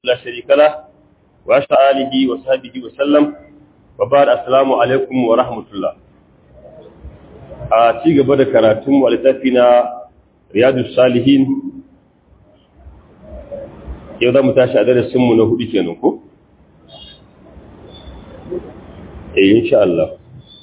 لا شريك له وأشهد آله وصحبه وسلم وبعد السلام عليكم ورحمة الله a ci gaba da karatun littafi na riyadu salihin yau za mu tashi a darasinmu na hudu kenan ko? eh insha Allah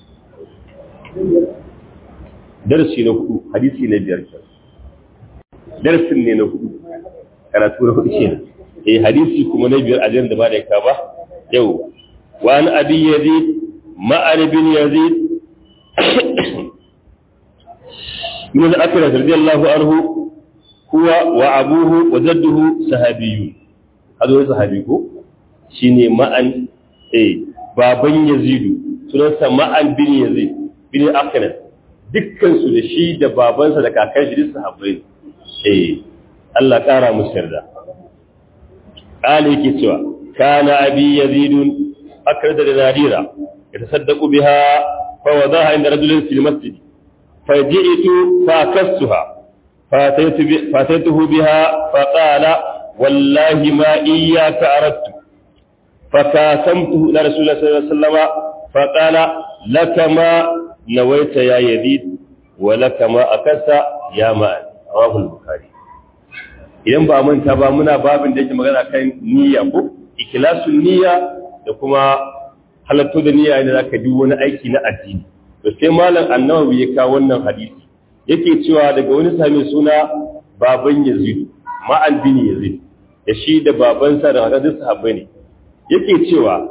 darasi na hudu hadisi na biyar darasin ne na hudu karatu na hudu kenan eh hadisi kuma na biyar a da ba da ka ba yau wa an abi yazid ma'an bin yazid من الأكرة رضي الله عنه هو وأبوه وجده صحابيون هذا هو صحابيكو شيني معا إيه بابن يزيد سننسى معا بن يزيد بن الأكرة dukkan su da shi da babansa da kakan shi duk sahabbai eh Allah kara musu yarda Ali yake cewa kana abi yazid akrada da nadira yatasaddaqu biha fa wadaha inda rajulin fil masjid فجئت فاكستها فاتيته بها فقال والله ما إياك أردت فكاسمته إلى رسول الله صلى الله عليه وسلم فقال لك ما نويت يا يزيد ولك ما أكست يا مان رواه البخاري idan ba manta ba muna babin da yake magana kan niyya ko ikhlasun niyya da kuma halatto da niyya ne zaka duk wani aiki na addini to sai malam annawawi ya kawo wannan hadisi yake cewa daga wani sami suna baban yazid ma'al bin yazid da shi da babansa da hadisi sahabbai ne yake cewa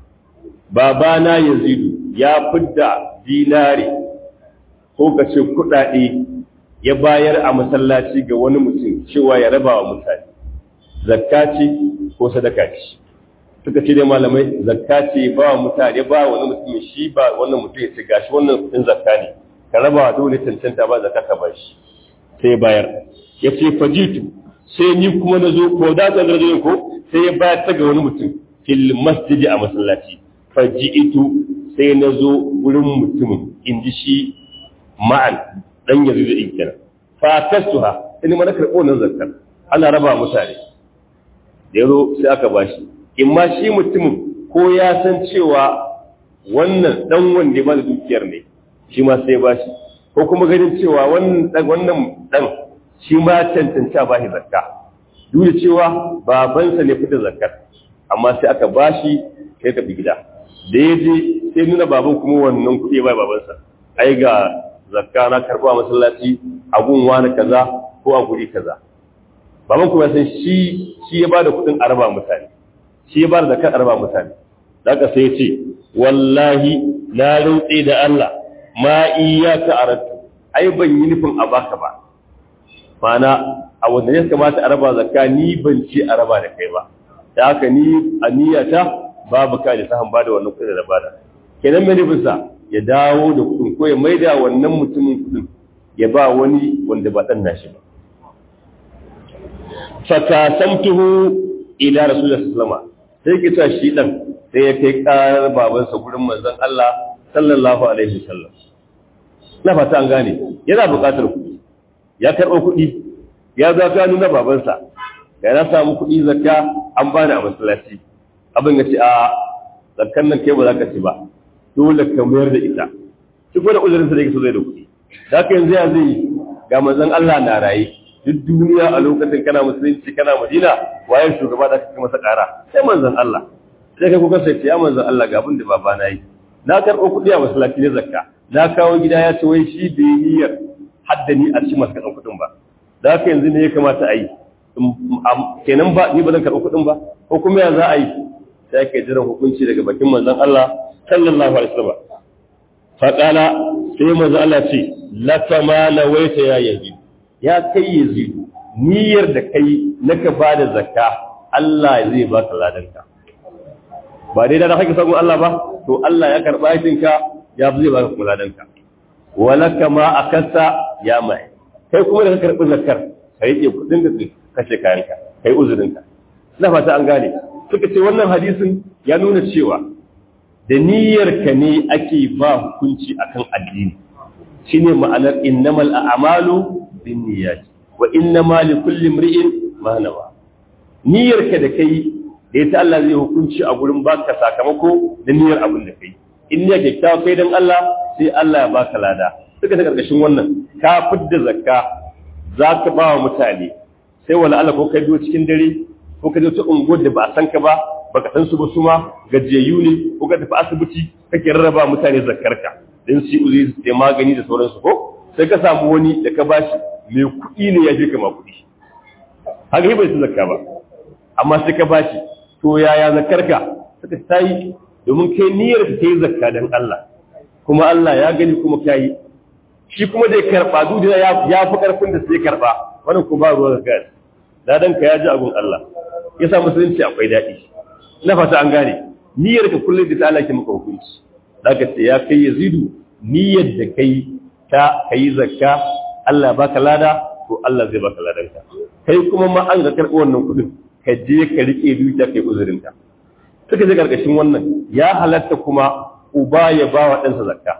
babana yazid ya fidda dinari ko kace kudade ya bayar a masallaci ga wani mutum cewa ya raba wa mutane zakka ce ko sadaka ce suka ce dai malamai zakka ce ba wa mutane ba wani mutum shi ba wannan mutum ya ce gashi wannan kudin zakka ne ka raba wa dole cancanta ba zakka ka bashi sai bayar ya ce fajitu sai ni kuma na zo ko da tsan rajulin ko sai ya bayar ta ga wani mutum fil masjidi a masallaci fajitu sai na zo wurin mutumin in ji shi ma'an dan yanzu da inkira fa kasuha in ma na karɓo nan zakkar ana raba mutane da yazo sai aka bashi in ma shi mutumin ko ya san cewa wannan dan wanda ya bada dukiyar ne shi ma sai ba shi ko kuma ganin cewa wannan dan wannan dan shi ma cancanta ba shi zakka duk da cewa babansa ne fita zakkar amma sai aka ba shi kai ka bi gida da ya je sai nuna baban kuma wannan kuɗi ba babansa ai ga zakka na karɓa a masallaci a gun wani kaza ko a guri kaza baban kuma san shi shi ya bada kuɗin araba mutane shi ya bada zakar arba mutane daga sai ce wallahi na rantse da Allah ma iyyaka aradtu ai ban yi nufin a baka ba mana a wanda ya kamata a raba zakka ni ban ci a raba da kai ba da haka ni a niyyata babu ka da sahan bada wannan kudin da bada kenan mai nufin sa ya dawo da kudin ko ya maida wannan mutumin kudin ya ba wani wanda ba dan nashi ba fakasamtuhu ila rasulullahi sallallahu alaihi wasallam sai ki ta shi dan sai ya kai karar babansa gurin manzon Allah sallallahu alaihi wasallam na fata an gane yana buƙatar kuɗi ya karɓo kuɗi ya za ka nuna babansa ga na samu kuɗi zakka an bani a masallaci abin ya ce a zakkan nan kai ba za ka ci ba dole ka mayar da ita shi ko da uzurin sa da yake so zai da kuɗi da haka yanzu ya zai ga manzon Allah na raye duk duniya a lokacin kana musulunci kana madina waye shugaba da kake masa ƙara sai manzon Allah sai kai kuka sai ya manzon Allah ga abin da baba na yi na karɓo kuɗi a masallaci ne zakka na kawo gida ya ce wai shi bai niyyar haddani a cikin masu karɓar kuɗin ba da haka yanzu ne ya kamata a yi kenan ba ni ba zan karɓi kuɗin ba ko kuma ya za a yi sai ake jiran hukunci daga bakin manzon Allah sallallahu alaihi wasallam faqala sai manzon Allah ce lakama nawaita ya yazid ya kai yazidu niyyar da kai naka ba da zakka Allah zai ba ka ladanka ba dai da kake sabon Allah ba to Allah ya karba aikinka ya zai ba ka kuma ladanka walaka ma akasa ya mai kai kuma da ka karbi zakkar kai ke kudin da kashe kayanka kai uzurinka ina fata an gane suka ce wannan hadisin ya nuna cewa da niyyar ka ne ake ba hukunci akan addini shine ma'anar innamal a'malu binniyati wa innama likulli imri'in ma nawa niyyarka da kai da ita Allah zai hukunci a gurin baka sakamako da niyyar abin da kai in niyyar kyakkyawa kai dan Allah sai Allah ya baka lada suka ta karkashin wannan ka fidda zakka za ka ba wa mutane sai wala Allah ko ka biyo cikin dare ko ka je ta unguwar da ba a san ka ba baka san su ba su ma gajiyayyu ne ko ka tafi asibiti kake rarraba mutane zakkarka dan su uzi su magani da sauransu ko sai ka samu wani da ka bashi mai kuɗi ne ya je kama kuɗi haka yi bai su zakka ba amma sai ka bashi to yaya zakkarka suka tayi domin kai niyyar ka yi zakka dan Allah kuma Allah ya gani kuma ka yi shi kuma da ya karɓa duk da ya fi ƙarfin da sai karɓa wannan ko ba ruwa zakka ladan ka ya ji abun Allah ya sa musulunci akwai daɗi na fata an gane niyyar ka kullum da ta Allah ke maka hukunci zaka ce ya kai yazidu niyyar da kai ta kai zakka Allah baka lada to Allah zai baka ladan ka kai kuma ma an ga karɓi wannan kuɗin ka je ka rike dukiya kai uzurin ka suka je karkashin wannan ya halatta kuma uba ya ba wa ɗansa zakka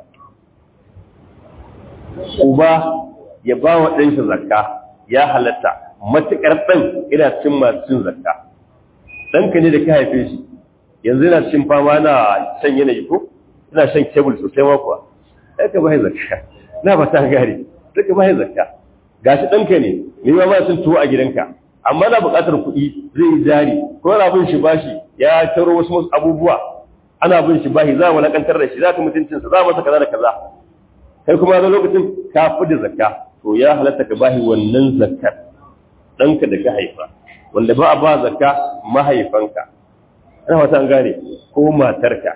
uba ya ba wa ɗansa zakka ya halatta matuƙar ɗan ina cin masu cin zakka ɗanka ne da ka haife shi yanzu yana cin fama na shan yanayi ko ina shan kebul sosai ma kuwa sai ka bai zakka na ba ta gare sai ka bai zakka gashi ɗanka ne ne ma ba sun tuwo a gidanka amma na buƙatar kuɗi zai yi jari ko ana bin shi bashi ya taro wasu wasu abubuwa ana bin shi bashi za a walakantar da shi za ka mutuncinsa za a masa kaza da kaza kai kuma na lokacin ka fi da zakka to ya halatta ka bashi wannan zakkar ɗanka da ka haifa wanda ba a ba zakka mahaifanka ana wata an gane ko matarka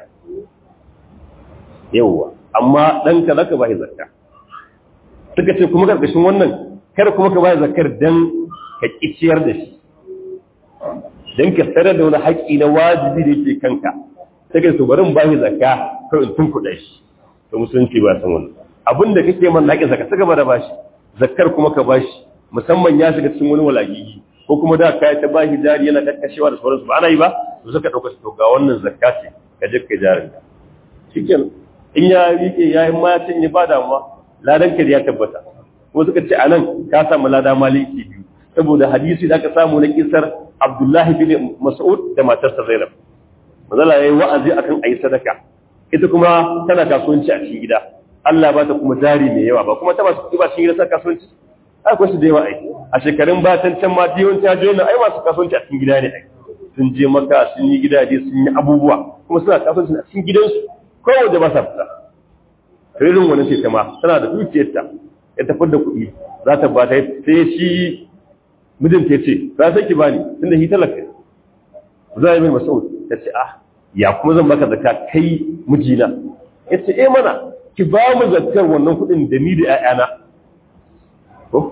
yawwa amma ɗanka za ka ba zakka suka ce kuma ƙarƙashin wannan kar kuma ka ba zakkar don ka ƙiciyar da shi don ka tsare da wani haƙƙi na wajibi da yake kanka sai ka bari in ba shi zakka kawai in tun kuɗa shi to musulunci ba san wannan abin da kake man naƙin zakka suka bada bashi zakkar kuma ka bashi musamman ya shiga cikin wani walagigi ko kuma da kai ta bashi jari yana kakkashewa da sauransu ba ana yi ba to suka dauka to ga wannan zakka ce ka je ka jarin ka shikenan in ya rike ya yi ma ya cinye ba damuwa ladan ka ya tabbata ko suka ce anan ka samu lada maliki biyu saboda hadisi da aka samu na kisar Abdullahi bin Mas'ud da matarsa Zainab manzala yayi wa'azi akan ayi sadaka ita kuma tana kasuwanci a cikin gida Allah ba ta kuma jari mai yawa ba kuma ta ba su ba cikin gida ta kasuwanci akwai su da yawa ai a shekarun ba can can ma diyon ta jona ai masu kasuwanci a cikin gida ne ai sun je maka sun yi gidaje sun yi abubuwa kuma suna kasuwanci a cikin gidansu kowa da ba sa fita irin wani ce ta ma tana da dukiyarta ya tafi da kuɗi za ta ba ta sai shi mijinta ya ce za ta ki bani tunda shi talaka za a yi mai masau ta ce ah ya kuma zan baka zakka kai mijina ya ce eh mana ki ba mu zakkar wannan kuɗin da ni da 'ya'yana ko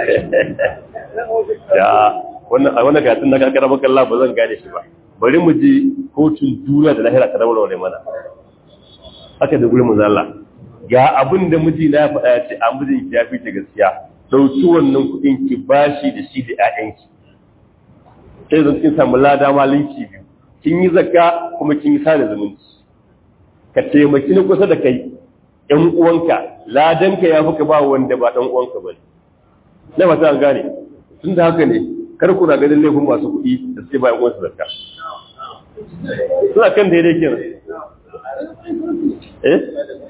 ya wannan a wannan gatun na kakara maka Allah ba zan gane shi ba bari mu je kotun duniya da lahira ta daura wale mana haka da gurin manzo Allah ga abin da miji na faɗa ya ce a mijin ki ya fi ta gaskiya dauki wannan kuɗin ki bashi da shi da ƴaƴanki sai zan kin samu lada malinki biyu kin yi zakka kuma kin yi sada zumunci ka taimaki na kusa da kai ƴan uwanka ladanka ya fi ka ba wanda ba ɗan uwanka ba ne na ba ta gane tun da haka ne kar kuna ganin laifin masu kuɗi da suke bayan uwansu zakka suna kan daidai kenan eh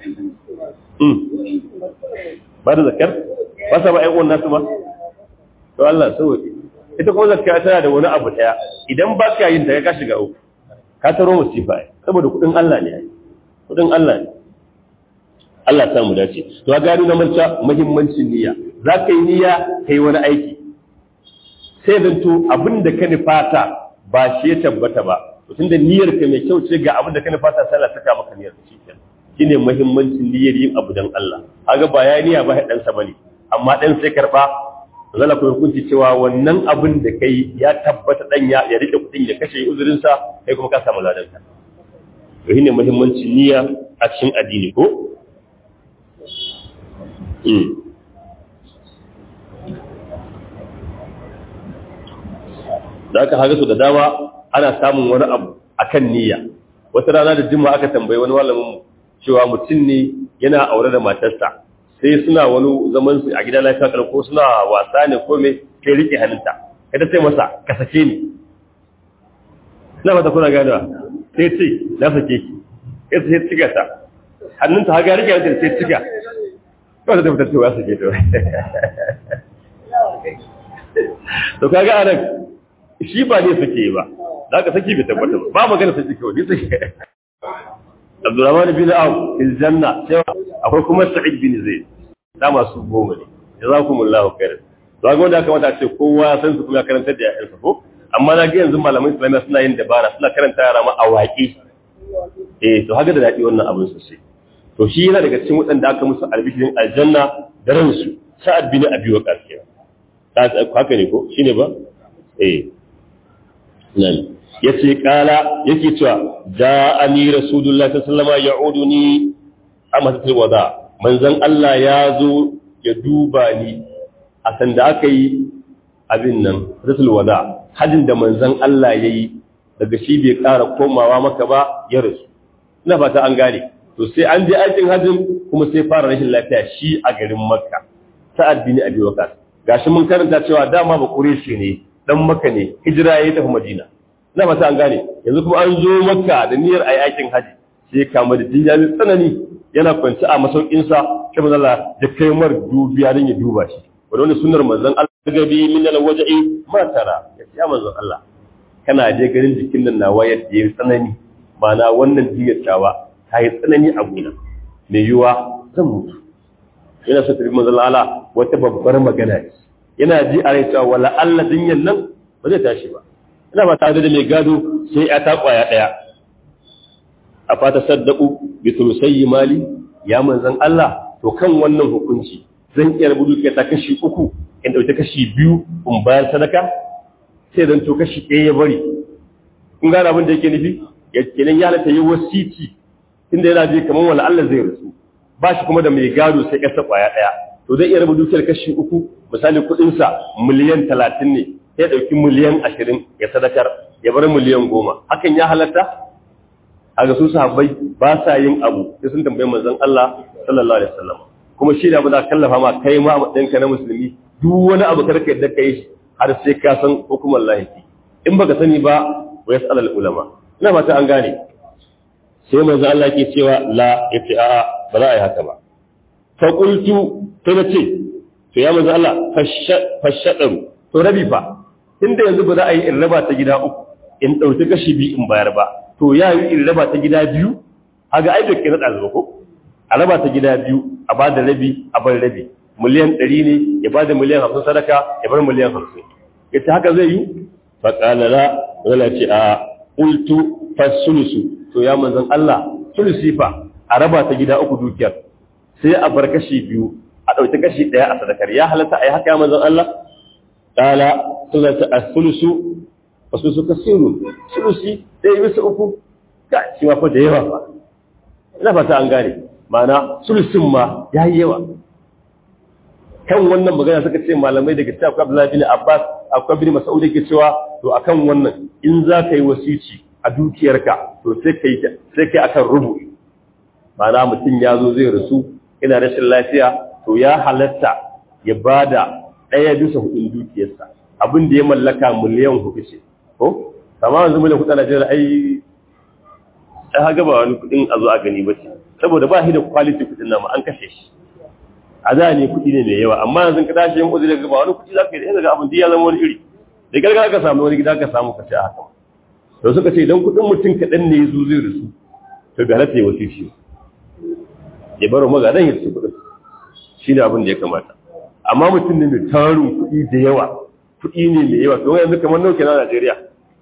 ba da zakkar ba sa ba ƴan uwan nasu ba to Allah sauke ita kuma zakka tana da wani abu daya idan ba ka yin ta ka shiga uku ka taro musifa saboda kuɗin Allah ne kuɗin Allah ne Allah ya samu dace to ga gano na manta muhimmancin niyya za ka yi niyya ka yi wani aiki sai zan to abin da ka nufata ba shi ya tabbata ba to tunda niyyar ka mai kyau ce ga abin da ka nufata sai Allah saka maka niyyar shi kenan shine muhimmancin niyyar yin abu dan Allah kaga ba ya niyya ba dan sa bane amma dan sai karba zala ku hukunci cewa wannan abin da kai ya tabbata dan ya ya rike kudin ya kashe uzurin sa kai kuma ka samu ladan ka to shine muhimmancin niyya a cikin addini ko da aka haga su da dama ana samun wani abu akan niyya wata rana da jima aka tambayi wani malamin cewa mutum ne yana aure da matarsa sai suna wani zaman su a gida lafiya ko suna wasa ne ko me sai rike hannunta kada sai masa ka sake ni na mata kuna gadawa sai ce na sake ki sai sai cika ta hannunta haga rike wajen sai cika kawai ta fitar cewa sake ta to kaga anan shi ba ne suke ba za ka saki bai tabbata ba ba magana saki kawai ne sake Abdurrahman bin Auf fil janna sai akwai kuma Sa'id bin Zaid da masu goma ne jazakumullahu khairan to ga wanda aka mata ce kowa ya san su kuma karantar da yayansa ko amma na ga yanzu malaman islamiyya suna yin dabara suna karanta yara ma a waƙe eh to haka da daɗi wannan abin sosai to shi yana daga cikin waɗanda aka musu albishirin aljanna da ransu sa'ad bin abi waqas kenan haka ne ko shine ba eh nan yace kala yake cewa ja'ani rasulullahi sallallahu alaihi wasallam ya'uduni amatul wada manzon Allah ya zo ya duba ni a sanda aka yi abin nan rasul wada hajin da manzon Allah ya yi daga shi bai ƙara komawa maka ba ya rasu ina fata an gane to sai an je aikin hajin kuma sai fara rashin lafiya shi a garin makka sa'ad bin abi waqas gashi mun karanta cewa dama ba quraishi ne dan makka ne hijira ya tafi madina ina fata an gane yanzu kuma an zo makka da niyyar ayi aikin haji sai kama da jinya mai tsanani yana kwanci a masaukinsa sai manzon Allah ya kai mar dubiya don ya duba shi wanda wani sunnar manzon Allah gabi min alwaja'i ma tara ya ce manzon Allah kana je garin jikin nan nawa yadda yayi tsanani mana wannan jinyar tawa ta yi tsanani a gona mai yiwa zan mutu yana so tafi manzon Allah wata babbar magana ne yana ji a rai cewa wala Allah jinyar nan ba zai tashi ba ina ba tare da mai gado sai ya ta kwaya daya a fata saddaku bi tulusayyi mali ya manzon Allah to kan wannan hukunci zan iya rubutu ke ta kashi uku in dauki kashi biyu in bayar sadaka sai dan to kashi ɗaya ya bari kun gane abin da yake nufi ya kenan ya halatta yi wasiti tunda yana je kamar wala Allah zai rasu ba shi kuma da mai gado sai kasa kwaya ɗaya to zai iya rubutu dukiyar kashi uku misali kuɗinsa miliyan talatin ne sai ɗauki miliyan ashirin ya sadakar ya bar miliyan goma hakan ya halatta a ga su sahabbai ba sa yin abu sai sun tambayi manzon Allah sallallahu alaihi wasallam kuma shi da ba za kallafa ma kai ma matsayinka na musulmi duk wani abu karka yadda kai shi har sai ka san hukumar lahiki in baka sani ba wa yas'al al ulama ina fata an gane sai manzon Allah ke cewa la yace a'a ba za a yi haka ba fa qultu to nace to ya manzon Allah fashadaru to rabi fa tunda yanzu ba za a yi in raba ta gida uku in dauki kashi biyu in bayar ba to ya yi in raba ta gida biyu haga ai bai na ɗazu ko a raba ta gida biyu a ba da rabi a bar rabi miliyan ɗari ne ya ba da miliyan hamsin sadaka ya bar miliyan hamsin ya ce haka zai yi fa ƙalala wala ce a ƙultu fasulusu to ya manzan Allah sulusi fa a raba ta gida uku dukiyar sai a bar kashi biyu a ɗauki kashi ɗaya a sadakar ya halatta a yi haka ya manzan Allah ƙala suna ta a sulusu wasu suka siru sulusi ɗaya bisa uku ka shi ma fa da yawa ba ina fata an gane ma'ana sulusin ma ya yi yawa kan wannan magana suka ce malamai daga cikin akwai Abdullahi bin Abbas akwai bin Mas'ud yake cewa to akan wannan in za ka yi wasici a dukiyarka to sai kai sai kai akan rubu ma'ana mutum ya zo zai rasu ina rashin lafiya to ya halatta ya bada ɗaya bisa hudun dukiyarsa abin da ya mallaka miliyan hudu ce ko kama yanzu miliyan hudu a Najeriya ai ai haga ba wani kudin a zo a gani ba ce saboda ba shi da quality kudin nama an kashe shi a da ne kudi ne mai yawa amma yanzu ka tashi yin uzuri daga ba wani kudi za ka yi daga abin da ya zama wani iri da gargara ka samu wani gida ka samu ka ce a haka to suka ce idan kudin mutum kaɗan ne ya zo zai rasu to bai halatta ya wasu shi ya baro magadan ya su kudin shi ne abin da ya kamata amma mutum ne mai tarin kudi da yawa kudi ne mai yawa to yanzu kamar nauke na Najeriya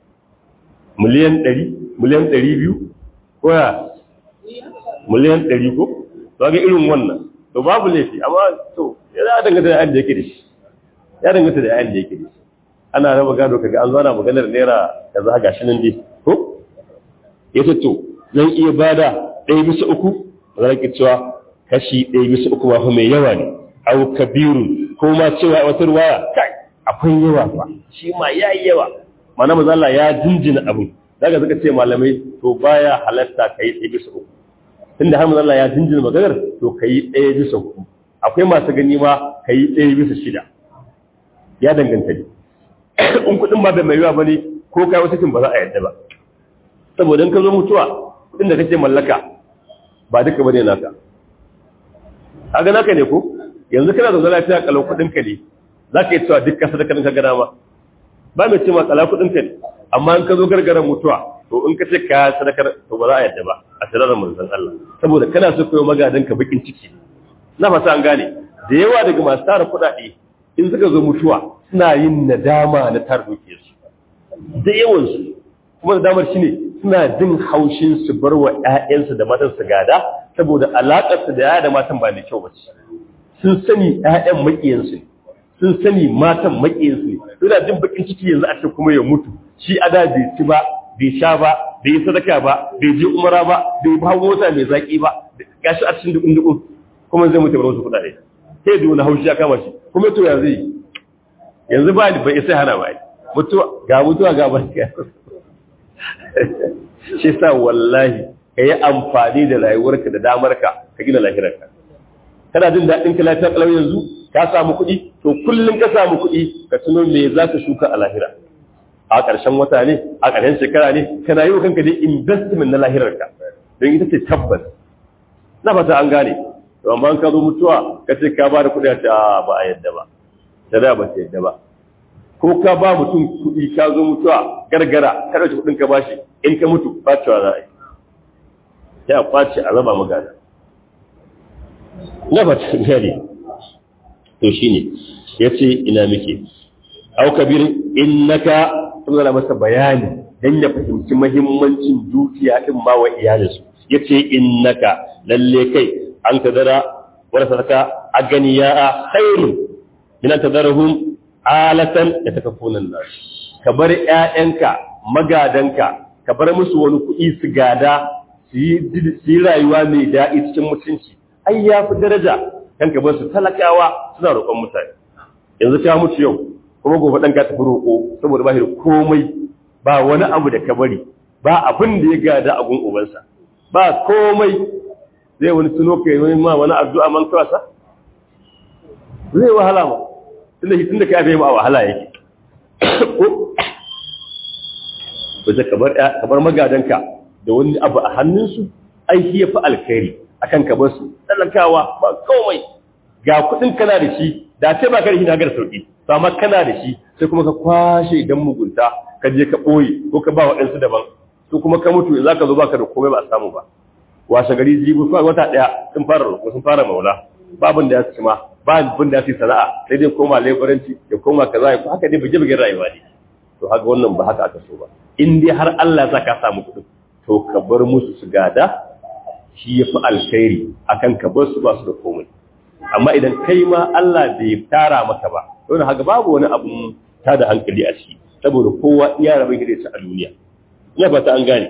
miliyan ɗari miliyan ɗari biyu ko ya miliyan ɗari ko to ga irin wannan to babu laifi amma to ya za a danganta da yayin da yake da shi ya danganta da yayin da yake da shi ana raba gado kaga an zana maganar naira kaza ga shi nan dai ko ya ce to zan iya bada ɗaya bisa uku za ki cewa kashi ɗaya bisa uku ba fa mai yawa ne au kabiru ko ma cewa wata ruwaya kai akwai yawa fa shi ma yayi yawa mana maza Allah ya jinjina abin daga suka ce malamai to baya halatta kai ɗaya bisa uku tunda har maza Allah ya jinjina maganar to kai ɗaya bisa uku akwai masu gani ma kai ɗaya bisa shida ya danganta ne in kuɗin ba da mai yawa bane ko kai wata kin ba za a yadda ba saboda in ka zo mutuwa kudin da kake mallaka ba duka bane naka kaga naka ne ko yanzu kana da lafiya kalau kudin ka ne zaka yi cewa dukkan sadaka ka gana ma ba mai cewa kala kudin ka ne amma in ka zo gargaran mutuwa to in ka ce ka sadakar to ba za a yadda ba a tirar manzon Allah saboda kana so koyo magadan ka bakin ciki na fata an gane da yawa daga masu tara kuɗaɗe in suka zo mutuwa suna yin nadama na tara dukiyarsu da yawansu kuma nadamar shi ne suna jin haushin su bar wa ‘ya'yansu da matan su gada saboda alaƙarsu da ‘ya'ya da matan ba mai kyau ba ce sun sani ‘ya'yan maƙiyansu ne sun sani matan maƙiyansu ne suna jin bakin ciki yanzu a ce kuma ya mutu shi a da bai ci ba bai sha ba bai yi sadaka ba bai je umara ba bai ba mota mai zaƙi ba gashi a cikin dukun dukun kuma zai mutu bar wasu kuɗaɗe sai da wani haushi ya kama shi kuma to ya zai yanzu ba ni bai sai hana ba mutuwa ga mutuwa ga barka shi sa wallahi ka yi amfani da rayuwarka da damarka ka gina lahirarka kana jin daɗin ka lafiya kalau yanzu ka samu kuɗi to kullum ka samu kuɗi ka tuno me za ka shuka a lahira a ƙarshen wata ne a ƙarshen shekara ne kana yi wa kanka dai investment na lahirarka don ita ce tabbas na fata an gane to amma ka zo mutuwa ka ce ka ba da kuɗi a ce a ba a yadda ba ta da ba ta yadda ba ko ka ba mutum kuɗi ka zo mutuwa gargara ka ɗauki kuɗin ka bashi in ka mutu ɓacewa za a yi ya ɓace a raba magana na ba ta gane to shi ne ya ce ina muke au kabir innaka zana masa bayani don ya fahimci mahimmancin dukiya ɗin ma wa iyalinsu ya ce innaka lalle kai an ka zara wani sadaka a gani ya a khairun ina ta zarahun alatan da ta kafunan nasu ka bar ‘ya'yanka magadanka ka bar musu wani kuɗi su gada su yi rayuwa mai daɗi cikin mutunci ai ya fi daraja kan ka bar su talakawa suna roƙon mutane yanzu ta mutu yau kuma gobe ɗan ka tafi roƙo saboda ba shi da komai ba wani abu da ka bari ba abin da ya gada a gun ubansa ba komai zai wani tuno ka yi ma wani addu'a man kawasa zai wahala ma tunda shi tunda ka yafe ma wahala yake wace kabar magadanka da wani abu a hannunsu ai shi ya fi alkhairi akan ka bar su talakawa ba komai ga kuɗin kana da shi da ce ba ka da shi na gar sauki to amma kana da shi sai kuma ka kwashe idan mugunta ka je ka ɓoye ko ka ba waɗansu daban su kuma ka mutu za ka zo baka da komai ba a samu ba washe gari jibi wata ɗaya sun fara roƙo sun fara maula babin da ya ci ma ba abin da ya fi sana'a sai dai koma laboranci ya koma kaza ya haka dai bige bigen rayuwa ne to haka wannan ba haka aka so ba in dai har Allah za ka samu kuɗin to ka bar musu su gada shi ya fi alkhairi akan ka bar su ba su da komai amma idan kai ma Allah bai tara maka ba don haka babu wani abun ta da hankali a ciki saboda kowa iya rabin gida a duniya ina fata an gane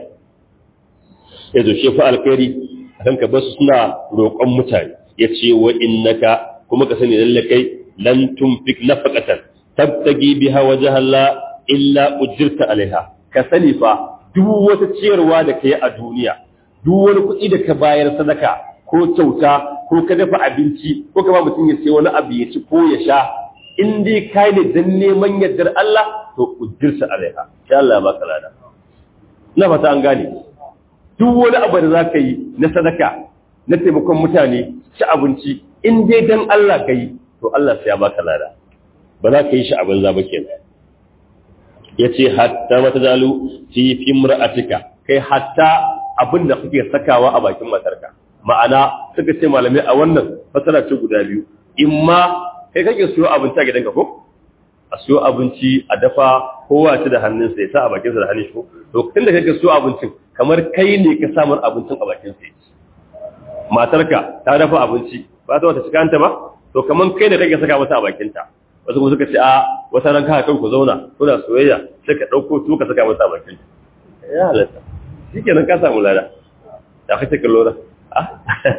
ya zo shi fi alkhairi akan ka bar su suna roƙon mutane ya ce wa innaka kuma ka sani lalle kai lan tunfik nafaqatan tabtagi biha wajha Allah illa ujirta alaiha ka sani fa duk wata ciyarwa da kai a duniya duk wani kuɗi da ka bayar sadaka ko kyauta ko ka dafa abinci ko ka ba mutum ya sai wani abu ya ci ko ya sha in dai kai ne dan neman yardar Allah to ujirta alaiha insha Allah ba lada na fata an gane duk wani abu da zaka yi na sadaka na taimakon mutane ci abinci in dai dan Allah ka yi to Allah sai ya baka lada ba za ka yi shi a banza ba kenan yace hatta mata zalu fi fimra'atika kai hatta abin da kake sakawa a bakin matarka ma'ana suka ce malamai a wannan fasara ce guda biyu imma kai kake siyo abinci a gidanka ko a siyo abinci a dafa kowa ci da hannunsa ya sa a bakinsa da hannun shi to inda kake siyo abincin kamar kai ne ka samar abincin a bakinsa ya ci matarka ta dafa abinci ba ta wata cikanta ba to kaman kai da kake saka mata a bakinta wasu kuma suka ce a wata ran ka kan ku zauna kuna soyayya sai ka dauko su ka saka mata a bakinta ya halatta shikenan ka samu lada da kace kallo da ah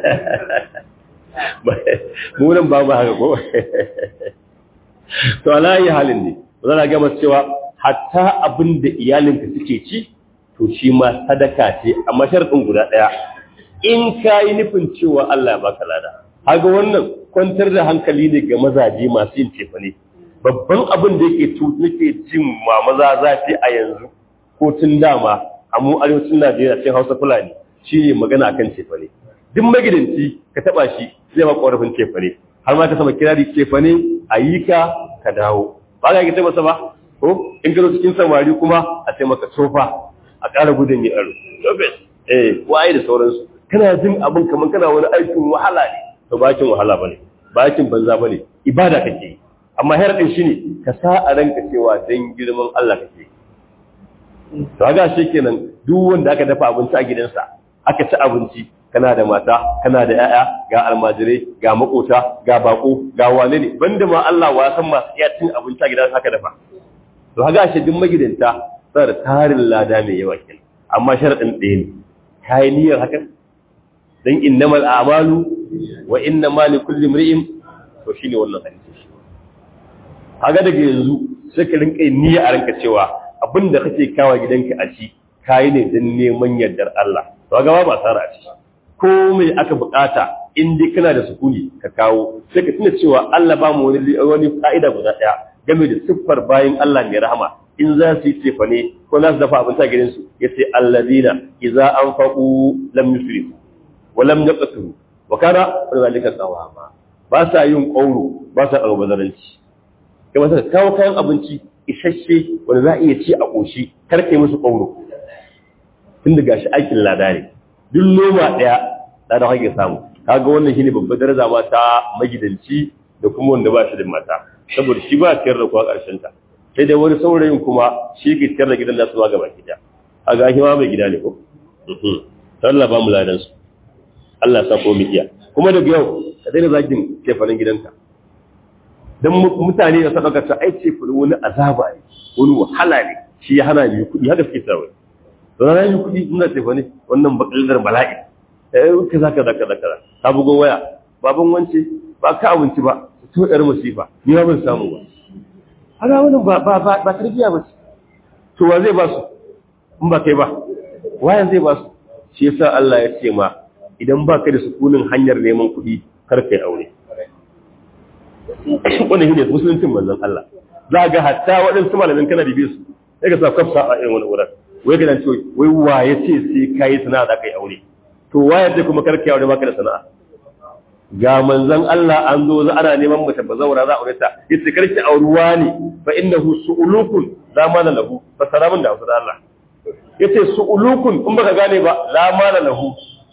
mu nan ba mu haka ko to ala yi halin ne zan ga masu cewa hatta abin da iyalinka suke ci to shi ma sadaka ce amma sharadin guda daya in ka yi nufin cewa Allah ya baka lada haga wannan kwantar da hankali ne ga mazaje masu yin tefane babban abin da yake nake jin ma maza zafi a yanzu ko tun dama a mu arewacin Najeriya cikin Hausa Fulani shine magana akan cefane duk magidanci ka taba shi zai ma korafin cefane har ma ka sama kirari cefane ayi ka ka dawo ba ga kita masa ba ko in ka zo cikin samari kuma a sai maka sofa a ƙara gudun yi aro eh waye da sauransu kana jin abin kamar kana wani aikin wahala ne to bakin wahala bane bakin banza bane ibada kake yi amma haradin shine ka sa a ranka cewa dan girman Allah kake to ga shi kenan duk wanda aka dafa abinci a gidansa aka ci abinci kana da mata kana da yaya ga almajirai ga makota ga bako ga wane ne banda ma Allah wa san masu iya cin abinci a gidansa aka dafa to ga shi duk magidanta suna da tarin lada mai yawa kenan amma sharadin ɗaya ne kai niyyar hakan dan innamal a'malu wa innama likulli imri'in to shine wannan hadisi kaga daga yanzu sai ka rinka niyya a ranka cewa abinda kake kawo gidanka a ci kayi ne dan neman yardar Allah to kaga ba masara a ci komai aka bukata in dai kana da sukuni ka kawo sai ka tuna cewa Allah ba mu wani wani ka'ida guda daya game da siffar bayin Allah mai rahama in za su yi cefa ne ko za su dafa abinci a gidansu yace allazina idza anfaqu lam yusrifu wa lam yaqturu wa kana zalika qawama ba sa yin ƙauro ba sa albazaranci kai masa kawo kayan abinci isasshe wanda za a iya ci a ƙoshi kar kai musu ƙauro tun da gashi aikin lada ne duk noma ɗaya lada hake samu kaga wannan shine babbar daraja ma ta magidanci da kuma wanda ba shi da mata saboda shi ba ciyar da kuwa ƙarshen ta sai dai wani saurayin kuma shi ke ciyar da gidan nasu ma gaba gida a ga shi ma mai gida ne ko Allah ba mu ladan su Allah sa ko mu iya kuma daga yau ka daina zagin cefanen gidanka don mutane da sadaka ta ai cefanen wani azaba ne wani wahala ne shi ya hana biyu kuɗi haka suke sarwai don na yi kuɗi ina cefane wannan bakaldar bala'i eh kaza kaza kaza kaza ta bugo waya baban wance ba ka abinci ba to yar musifa ni ba ban samu ba haka wannan ba ba ba, ba tarbiya ba ce to wa zai ba su in ba kai ba wayan zai ba su shi yasa Allah ya ce ma idan ba ka da sukunin hanyar neman kuɗi kar ka yi aure. Wani shi ne musuluncin manzon Allah. Za ga hatta waɗansu malamin kana bibe su, sai ka sa kwafsa a irin wani wurin. Wai ga nan ce, wai wa ya ce sai ka yi sana'a za ka yi aure. To wa ya ce kuma kar ka yi aure ba ka da sana'a. Ga manzon Allah an zo za ana neman mace ba zaura za a aure ta. Yace kar ki auruwa ne fa innahu su'ulukun za ma lahu fa saramin da da Allah. Yace su'ulukun in baka gane ba la mala lahu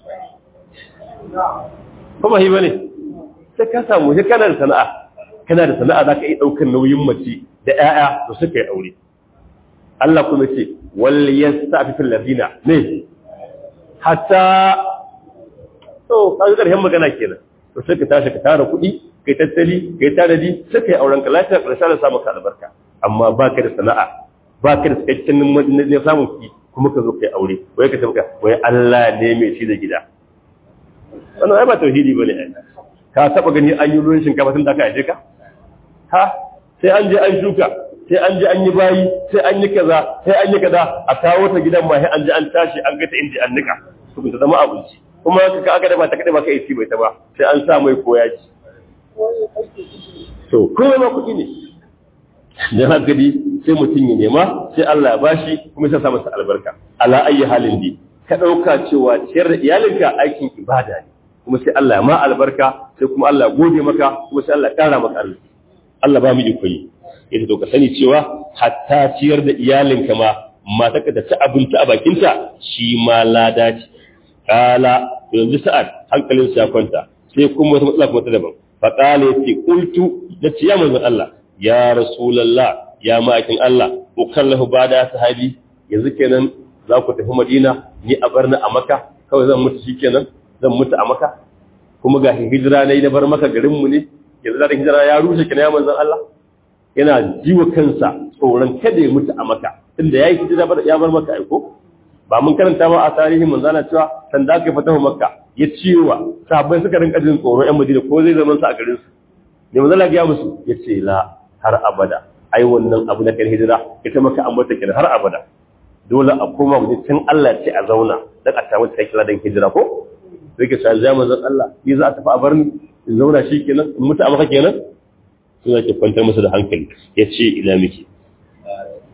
kuma hi bane sai ka samu sai kana da sana'a kana da sana'a zaka iya daukar nauyin mace da ƴaƴa da suka yi aure Allah kuma ce wal yastafi ladina ne hatta to kaga karshen magana kenan to sai ka tashi ka tara kuɗi kai tattali kai tanadi sai kai auren ka lafiya karshen da samu ka albarka amma baka da sana'a baka da cikakken ne samun kuɗi kuma ka zo kai aure wai ka tabbata wai Allah ne mai shi da gida wannan ai ba tauhidi bane ai ka taba gani an yi ruwan shinkafa tun da aka aje ka ha sai an je an shuka sai an je an yi bayi sai an yi kaza sai an yi kaza a kawo ta gidan ma sai an je an tashi an ga ta inji an nika to ta zama abinci kuma ka aka da ba ta kada ba kai ci bai ta ba sai an sa mai koya ci to kuma ma kuɗi ne dan haka dai sai mutum ya nema sai Allah ya bashi kuma sai sa masa albarka ala ayi halin di ka dauka cewa ciyar da iyalinka aikin ibada ne kuma sai Allah ma albarka sai kuma Allah gode maka kuma sai Allah ƙara maka arziki Allah ba mu iko yi ita to ka sani cewa hatta ciyar da iyalinka ma mata ka ta ci abinci a bakinta shi ma lada ce kala yanzu sa'ad hankalin sa ya kwanta sai kuma wata matsala kuma ta daban fa kala yace qultu da ciya manzon Allah ya rasulullah ya ma'akin Allah ukallahu bada sahabi yanzu kenan za ku tafi Madina ni a barna a Makka kawai zan mutu shikenan zan mutu a maka kuma ga hijira na yi na bar maka garinmu ne yanzu da hijira ya rushe kina ya manzan Allah yana jiwa kansa tsoron kada ya mutu a maka tunda ya yi hijira ya bar maka aiko ba mun karanta ba a tarihin manzana cewa san da aka fata makka ya ciwa sahabbai suka rinka jin tsoro yan madina ko zai zama su a garin su ne manzana ga musu ya ce la har abada ai wannan abu na kan hijira ita maka an mata kenan har abada dole a koma mu can Allah ce a zauna dan a samu cikakken ladan hijira ko sai ka sha manzon Allah ni za a tafi a bar ni in zauna shi kenan in mutu a maka kenan sai zaki kwantar masa da hankali ya ce ila miki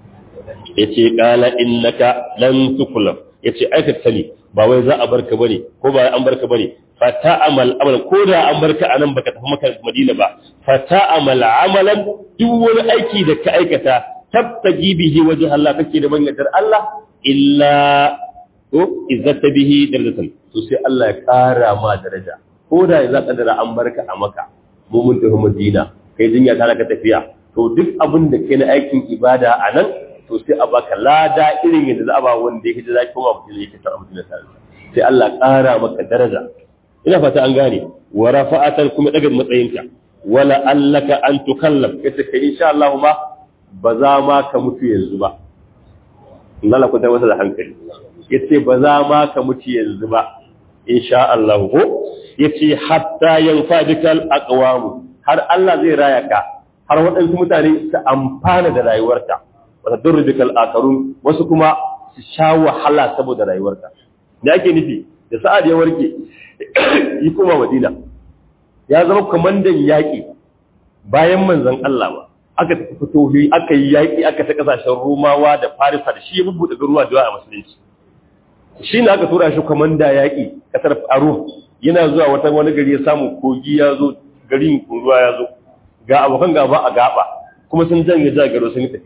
yace qala innaka lan tuklaf yace aikata sani ba wai za a barka bane ko ba an barka bane fata amal amal ko da an barka anan baka tafi maka Madina ba fata amal amalan duk wani aiki da ka aikata tabtaji bihi wajh Allah kake da mangatar Allah illa ko izzata bihi darajatan to sai Allah ya kara ma daraja ko da za ka dara an barka a maka mu mun tafi Madina kai jinya ta ka tafiya to duk abin da kai na aikin ibada a nan to sai a baka lada irin yadda za a ba wanda ya hijira kuma mutum yake ta mutum da sai Allah ƙara maka daraja ina fata an gane wa rafa'atan kuma daga matsayinka wala allaka an tukallaf kace kai insha Allah ma ba za ma ka mutu yanzu ba Allah ku masa da hankali yace ba za ma ka mutu yanzu ba insha Allah ko yace hatta yanfa bikal aqwamu har Allah zai raya ka har waɗansu mutane su amfana da rayuwarka wata durrubikal akarun wasu kuma su sha wahala saboda rayuwarka da ake nufi da sa'ad ya warke yi kuma madina ya zama kwamandan yaƙi bayan manzon Allah ba aka tafi fitohi aka yi yaƙi aka ta ƙasashen romawa da farisa da shi ya bubbuɗe garuwa da a musulunci shi ne aka tura shi kwamanda yaƙi ƙasar aro yana zuwa wata wani gari ya samu kogi ya zo garin ruwa ya zo ga abokan gaba a gaba kuma sun janye jagaro sun tafi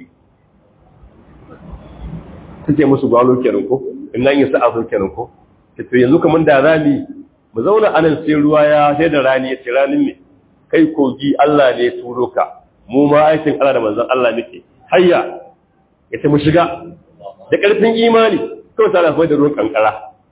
suke musu gwalo kenan ko in nan yi sa'a sun kenan ko to yanzu kamar da rani mu zauna anan sai ruwa ya sai da rani ya ce ranin ne kai kogi Allah ne turo ka mu ma aikin Allah da manzon Allah muke hayya ya ce mu shiga da ƙarfin imani kawai ta lafi da ruwan kankara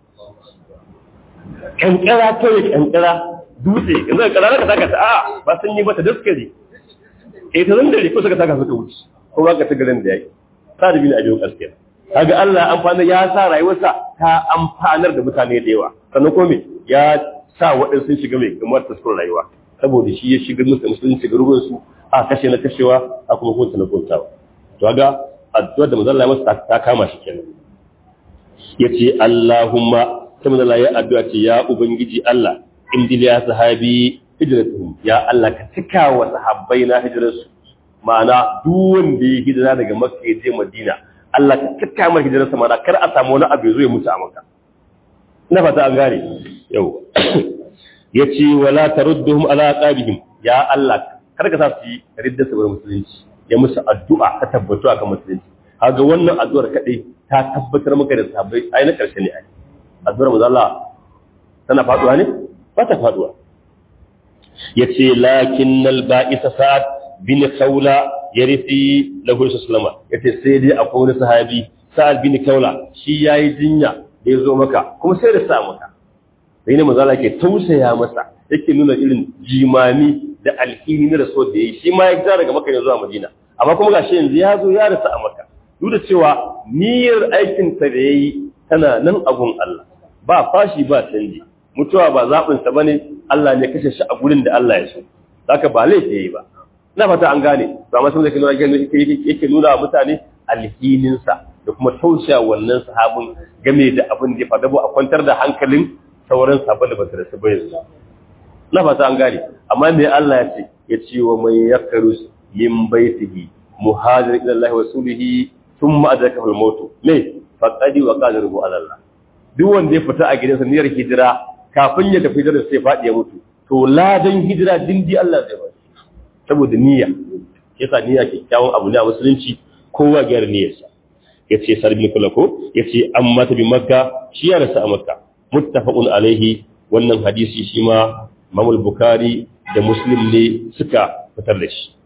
kankara kawai kankara dutse yanzu kankara ka saka ta a ba sun yi mata daskare eh ta zan dare ko suka saka suka wuce ko ba ka ta garin da yake sa da bin ajiyo gaskiya kaga Allah amfana ya sa rayuwarsa ta amfanar da mutane da yawa sannan ko me ya sa waɗansu sun shiga mai gamar ta rayuwa saboda shi ya shiga musu musulunci ga ruwan su a kashe na kashewa a kuma kunta na kuntawa to ga addu'ar da manzon Allah masa ta kama shi kenan yace Allahumma sai manzon Allah ya addu'a ce ya ubangiji Allah indil ya sahabi hijratuhum ya Allah ka cika wa sahabbai na hijrarsu ma'ana duk wanda ya hijira daga Makka ya je Madina Allah ka cika mar hijrarsa ma'ana kar a samu wani abu ya zo ya mutu a Makka ina fata an gane yau yace wala tarudduhum ala aqabihim ya Allah kar ka sa su yi ridda su bar musulunci ya musu addu'a ka tabbatu akan musulunci kaga wannan addu'ar kadai ta tabbatar maka da sahabbai ai na karshe ne ai addu'ar manzo Allah tana faduwa ne ba ta faduwa yace lakinnal ba'isa sa'ad bin khawla yarisi lahu sallama yace sai dai akwai wani sahabi sa'ad bin khawla shi yayi jinya da yazo maka kuma sai da sa maka sai ne manzo Allah ke tausaya masa yake nuna irin jimami da alhini na rasul da yayi shi ma ya fita daga maka ne zuwa madina amma kuma gashi yanzu ya zo ya rasa a maka duk da cewa niyyar aikin ta da yayi tana nan abun Allah ba fashi ba canji mutuwa ba zaɓin sa bane Allah ne kashe shi a gurin da Allah ya so haka ba laifi yayi ba ina fata an gane to amma sai nuna yake nuna wa mutane alhinin sa da kuma tausaya wannan sahabin game da abin da ya faɗa a kwantar da hankalin sauran sabon da ba su rasu ba yanzu na fata an gane amma me Allah ya ce ya ce wa mai yakaru min baitihi muhajir ila Allah wa rasulihi thumma adrakahu al-maut me faqadi wa qadaruhu ala Allah duk wanda ya fita a gidansa niyyar hijira kafin ya tafi hijira sai fadi ya mutu to ladan hijira dindi Allah zai ba saboda niyya yasa niyya kyakkyawan abu ne a musulunci kowa gyara niyyarsa yace sarbin kula ko yace amma ta bi makka shi ya rasa a makka muttafaqun alaihi wannan hadisi shi ma Imam Bukhari da Muslim ne suka fitar da shi.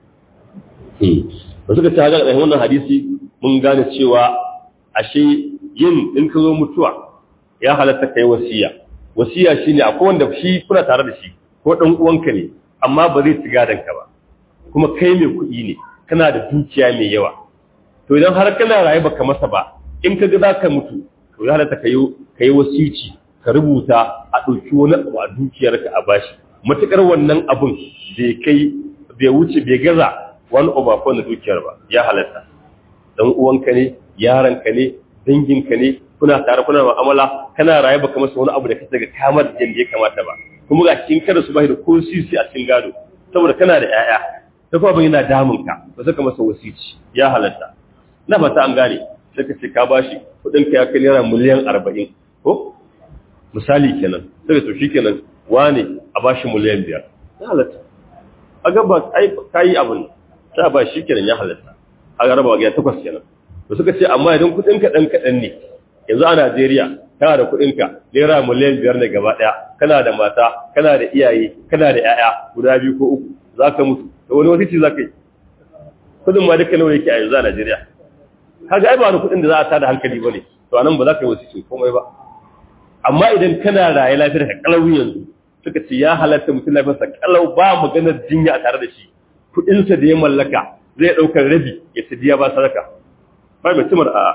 Ba suka ta ga wannan hadisi mun gane cewa ashe yin in ka zo mutuwa ya halatta kai wasiya. Wasiya shine akwai wanda shi kuna tare da shi ko dan uwanka ne amma ba zai ci gadon ka ba. Kuma kai mai kuɗi ne kana da dukiya mai yawa. To idan har kana raye baka masa ba in ka ga za ka mutu to ya halatta ka yi wasici ka rubuta a ɗauki wani abu a dukiyarka a bashi matuƙar wannan abun bai kai bai wuce bai gaza wani obafo na dukiyar ba ya halatta dan uwanka ne yaranka ne danginka ne kuna tare kuna mu'amala kana raye baka masa wani abu da kace ga kamar da ya kamata ba kuma ga cikin kada su bai da ko sisi a cikin gado saboda kana da 'ya'ya ta kuma yana damun ka ba saka masa wasici ya halatta na fata an gane sai ka ce ka bashi kudin ka ya kai naira miliyan arba'in ko misali kenan sai to shi kenan wane a bashi miliyan biyar ya halatta a gaba ka yi abin sai a ba shi kenan ya halatta a ga raba gida takwas kenan to suka ce amma idan kudin ka dan kaɗan ne yanzu a Najeriya kana da kudin ka naira miliyan biyar ne gaba ɗaya kana da mata kana da iyaye kana da 'ya'ya guda biyu ko uku za ka mutu da wani wasiti za ka yi kudin ma duka nawa yake a yanzu a Najeriya kaga ai ba wani kudin da za a tada hankali bane to anan ba za ka yi wasiti komai ba amma idan kana raye lafiyar ka kalau yanzu suka ce ya halatta mutum lafiyar sa kalau ba maganar jinya a tare da shi kudin sa da ya mallaka zai daukar rabi ya tidiya ba sadaka ba mai tumar a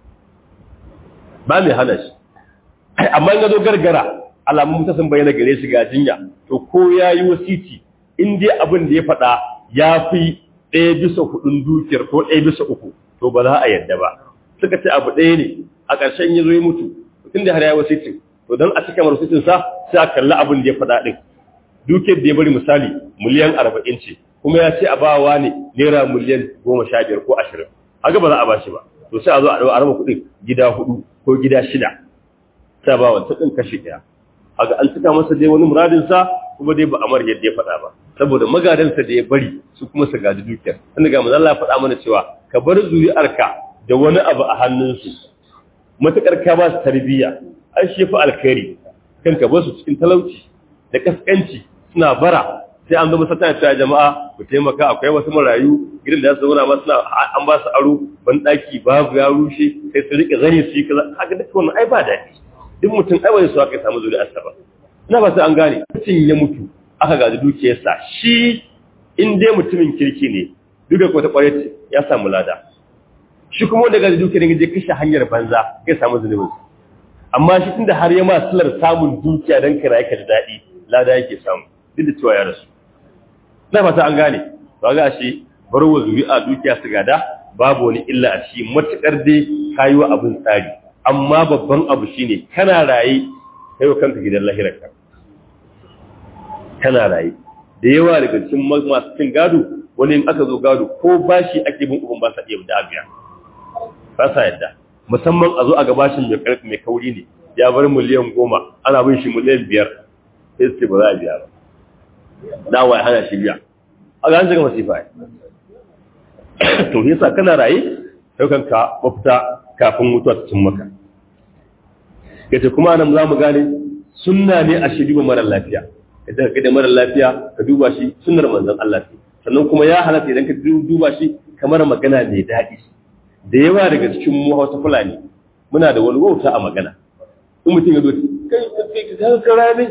ba mai hana shi amma in ga zo gargara alamun mutum sun bayyana gare shi ga jinya to ko yayi wasiti in dai abin da ya faɗa ya fi ɗaya bisa hudun dukiyar ko ɗaya bisa uku to ba za a yadda ba suka ce abu ɗaya ne a ƙarshen ya zo ya mutu tun da har ya wasitin to don a cika marasitin sa sai a kalli abin da ya faɗa ɗin dukiyar da ya bari misali miliyan arba'in ce kuma ya ce a ba wa ne naira miliyan goma sha biyar ko ashirin haka ba za a ba shi ba to sai a zo a ɗau a raba kuɗin gida hudu ko gida shida sai a ba wa ɗin kashi ɗaya haka an cika masa dai wani muradinsa kuma dai ba amar yadda ya faɗa ba saboda magadansa da ya bari su kuma su gaji dukiyar inda ga manzo Allah ya faɗa mana cewa ka bar zuri'arka da wani abu a hannunsu matakar ka ba su tarbiyya an shi fa alkhairi kan ka bar su cikin talauci da kaskanci suna bara sai an zama sata ta jama'a ku taimaka akwai wasu marayu gidan da su zauna ma suna an ba su aro ban daki babu ya rushe sai su rike zane su yi kaza haka duk wannan ai ba daɗi duk mutum ai wani su aka samu zuri'arsa ba ina ba sai an gane mutum ya mutu aka gaji dukiyarsa shi in dai mutumin kirki ne duka ko ta kware ce ya samu lada shi kuma wanda gaji dukiyar ne je kashe hanyar banza ya samu zunubin amma shi tunda har ya ma silar samun dukiya dan kira yake da dadi lada yake samu duk da cewa ya rasu ina fata an gane to ga shi barwa zuri'a dukiya su gada babu wani illa a shi matukar dai kayi wa abin tsari amma babban abu shine kana raye kai wa kanka gidan lahirarka kana raye da yawa daga cikin masu cin gado wani in aka zo gado ko bashi ake bin uban ba sa iya da abiya ba sa yadda musamman a zo a gabashin mai karfi mai kauri ne ya bar miliyan goma ana bin shi miliyan biyar sai su ce ba za a biya ba dawa ya hana shi biya a ga an shiga masifa ya to yasa kana raye sai kanka mafita kafin mutuwa ta cin maka yace kuma nan za mu gane sunna ne a shi duba mara lafiya idan ka da mara lafiya ka duba shi sunnar manzon Allah ce sannan kuma ya halatta idan ka duba shi kamar magana mai daɗi da yawa daga cikin mu Hausa Fulani muna da wani wauta a magana in mutum ya zo kai kai ka kara ne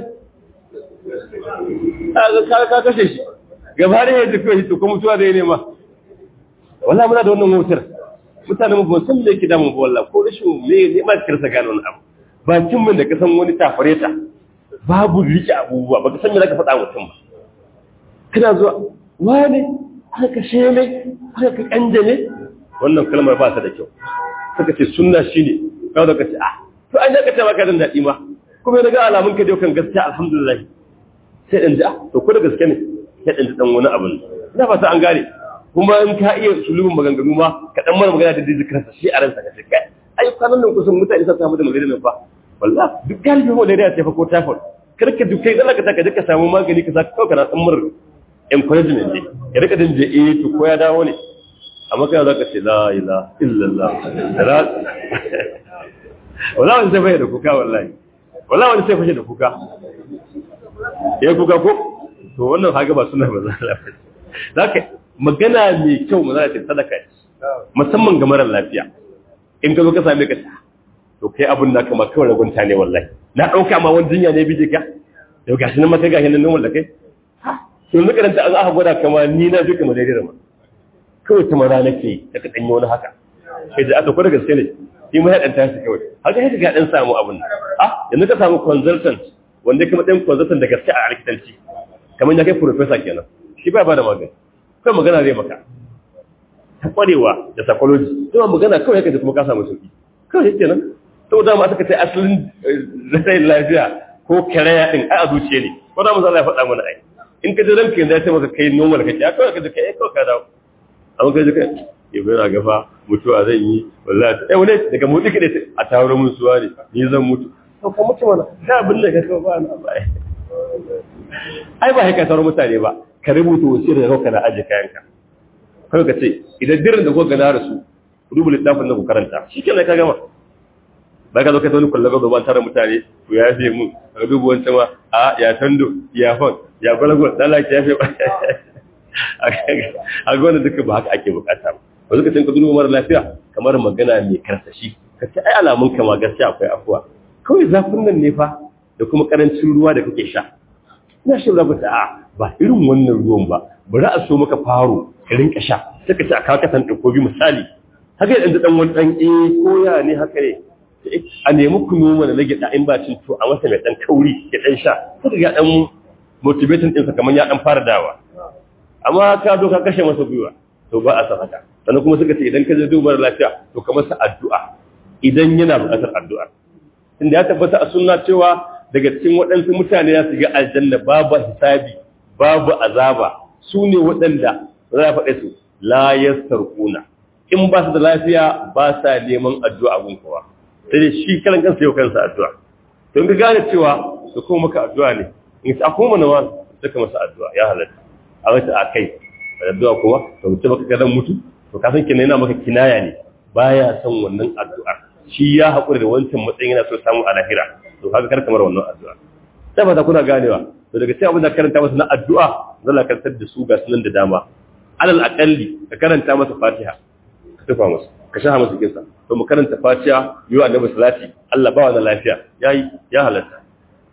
ka ka kashe shi gaba da yadda kai to kuma mutuwa da ne ma wallahi muna da wannan wautar mutane mu ba san me yake damu ba wallahi ko rashin me ne ma kirsa gano wani abu bakin mun da kasan wani tafareta babu rike abubuwa baka san me zaka faɗa mutum ba kana zuwa wani haka sheme haka kanje ne wannan kalmar ba ta da kyau suka ce sunna shine kawo da kace ah to an zaka ce maka dan dadi ma kuma daga alamun ka dai kan gaskiya alhamdulillah sai dan ji ah to ko da gaske ne sai dan ji dan wani abu ina fata an gane kuma in ka iya sulubin maganganu ma ka dan mana magana da zikirin sa shi a ransa ka ce kai ai kwanan nan kusan mutane sa samu da malaria nan fa wallahi duk galibin malaria ce fa ko typhoid karka duk kai zalaka ta ka duka samu magani ka saka kawai kana tsammar encouragement ne ya rika din je eh to ko ya dawo ne amma kai zaka ce la ilaha illallah wallahi wani sai fashe da kuka wallahi wallahi wani sai fashe da kuka ya kuka ko to wannan haga ba suna ba zaka magana mai kyau mu zaka ce sadaka ce musamman ga marar lafiya in ka zo ka same ka to kai abun da kama kawai ragunta ne wallahi na dauka ma wani jinya ne bije ka yau gashi nan maka gashi nan nan wallahi kai to yanzu karanta an aka gwada kama ni na duka malaria ma kawai ta mara nake da ka danyi wani haka sai da aka kwada gaske ne shi ma ya dan tashi kawai haka sai ka dan samu abun ah yanzu ka samu consultant wanda kuma dan consultant da gaske a likitanci kamar ya kai professor kenan shi ba ba da magani kai magana zai maka ta kwarewa da psychology kuma magana kawai kaje kuma ka samu sauki kawai yake nan saboda ma aka ce asalin rashin lafiya ko karaya din ai a zuciya ne ko da manzo Allah ya faɗa mana ai in ka ji ranka yanzu ya ce maka kai normal kake a kawai kaje kai kawai ka dawo amma kaje kai ya bai na gafa mutuwa zan yi wallahi eh wani daga mutu kide a tawaro mun suwa ne ni zan mutu to ka mutu mana da abin da ka kawo ba na ba ai ba haka tawaro mutane ba ka rubuta wasiyar da kanka na aje kayanka kai ka ce idan dirin da kuka na rasu rubu littafin da ku karanta shikenan ka gama ba ka zo ka tauni kullaga da ban tare mutane ku ya fi mun ka dubu wancan ma a ya tando ya fon ya gwalagon dala ya fi a ga wanda duka ba haka ake bukata ba ba suka tinka dubu mara lafiya kamar magana mai karsashi ka ce ai alamun kama gaskiya akwai afuwa kawai zafin nan ne fa da kuma karancin ruwa da kake sha ina shi rabu ta a ba irin wannan ruwan ba bari a so maka faro ka rinka sha sai ka ce a kakatan ɗaukobi misali haka yadda ɗan wani ɗan eh koya ne haka ne a nemi kunu mana na gyaɗa in ba cin to a masa mai ɗan kauri ya ɗan sha sai ga ɗan motivation ɗinsa kamar ya ɗan fara dawa amma ka zo ka kashe masa gwiwa to ba a san haka sannan kuma suka ce idan ka je dubar lafiya to ka masa addu'a idan yana buƙatar addu'a inda ya tabbata a sunna cewa daga cikin waɗansu mutane za su ga aljanna babu hisabi babu azaba su ne waɗanda za a faɗe su la yastarquna in ba su da lafiya ba sa neman addu'a gun kowa sai dai shi karan kansa yau kansa addu'a to in ka gane cewa su kuma maka addu'a ne in sa kuma na wani suka masa addu'a ya halatta a wata a kai addu'a kuma to mutum baka kadan mutu to ka san kenan yana maka kinaya ne baya son wannan addu'a shi ya haƙura da wancan matsayin yana so samu a lahira to kaga kar kamar wannan addu'a sai ba ta kuna ganewa to daga cikin abin da karanta masa na addu'a zalla karantar da su ga sunan da dama alal aqalli ka karanta masa fatiha ka tufa masa ka sha masa kinsa to mu karanta fatiha yi wa annabi salati Allah ba wani lafiya yayi ya halatta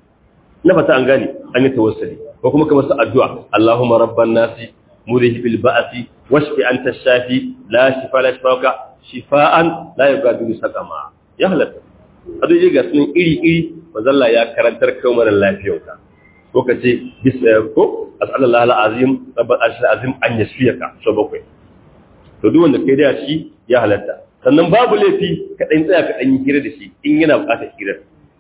na fata an gane an yi tawassuli ko kuma ka masa addu'a Allahumma rabban nasi mudhi bil ba'si washfi anta shafi la shifa la shifaka shifaan la yughadiru saqama ya halatta ado je ga sunan iri iri manzalla ya karantar kai mara lafiyarka ko ka ce bis ko as'alallahu alazim rabbal arshil azim an yashfiyaka so bakwai to duk wanda kai da shi ya halatta sannan babu laifi ka dan tsaya ka dan yi hira da shi in yana bukatar hira